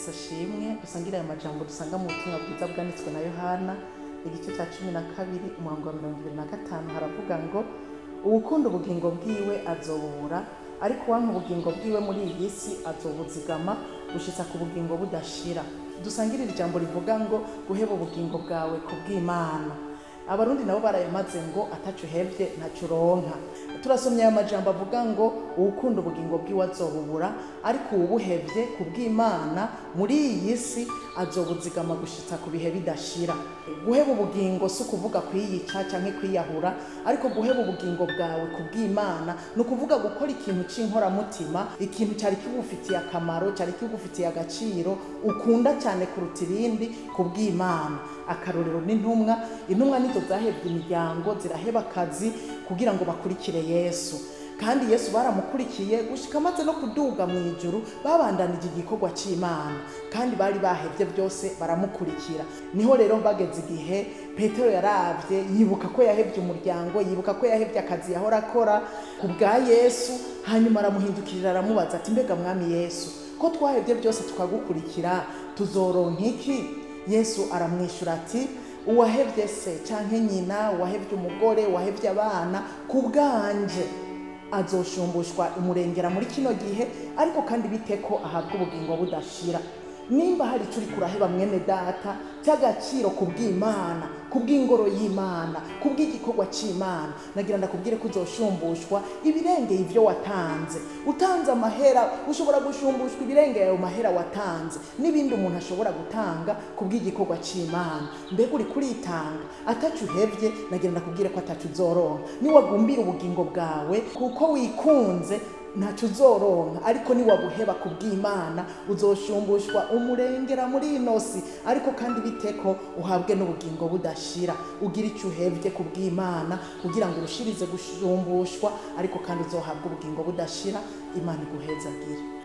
yesu ashimwe dusangire aya majambo dusanga mu butumwa bwiza bwanditswe na yohana igice cya cumi na kabiri umurongo wa mirongo ibiri na gatanu haravuga ngo uwukunda ubugingo bwiwe azobubura ariko uwampa ubugingo bwiwe muri iyi si azobuzigama gushitsa ku bugingo budashira dusangire iri jambo rivuga ngo guheba ubugingo bwawe ku bw'imana abarundi nabo barayamaze ngo ataco uhevye ntaco uronka turasomye aya majambo avuga ngo uwukunda ubugingo bwiwe azobubura ariko uwubuhevye ku bw'imana muri iyi si azobuzigama gushitsa ku bihe bidashira guheba ubugingo si ukuvuga kwiyica canke kwiyahura ariko guheba ubugingo bwawe ku bw'imana ni ukuvuga gukora ikintu c'inkoramutima ikintu cari kigufitiye akamaro cari kigufitiye agaciro ukunda cyane kuruta ibindi ku bw'imana akarorero n'intumwa intumwa nizo zahebye imiryango ziraheba akazi kugira ngo bakurikire yesu kandi yesu baramukurikiye gushika amaze no kuduga mu ijuru babandanije igikorwa c'imana kandi bari bahevye byose baramukurikira niho rero bageze igihe petero yaravye yibuka ko yahevye umuryango yibuka ko yahevye akazi yahora akora ku bwa yesu hanyuma aramuhindukirira aramubaza ati mbega mwami yesu ko twahevye byose tukagukurikira tuzoronka iki yesu aramwishyura ati uwahevye se canke nyina uwahevye umugore uwahevye abana ku bwanje azoshumbushwa umurengera muri kino gihe ariko kandi bite ko ahabwa ubugingo budashira nimba hari icyo uri kuraheba mwene data cy'agaciro ku bw'imana ku bw'ingoro y'imana ku bw'igikorwa cy'imana nagira ndakubwire ko uzoshumbushwa ibirengeye ibyo watanze utanze amahera ushobora gushumbushwa ibirengeye ayo mahera watanze n'ibindi umuntu ashobora gutanga ku bw'igikorwa cy'imana mbega uri kuritanga atacu uhevye nagira ndakubwire ko atacu uzoronka niwagumbira ubugingo bwawe kuko wikunze ntacyo uzoronka ariko niwabuheba ku bw'imana uzoshumbushwa umurengera muri ino si ariko kandi biteko uhabwe n'ubugingo budashira ugira icyo uhevye ku bw'imana kugira ngo urushirize gushumbushwa ariko kandi uzohabwe ubugingo budashira imana iguhezagire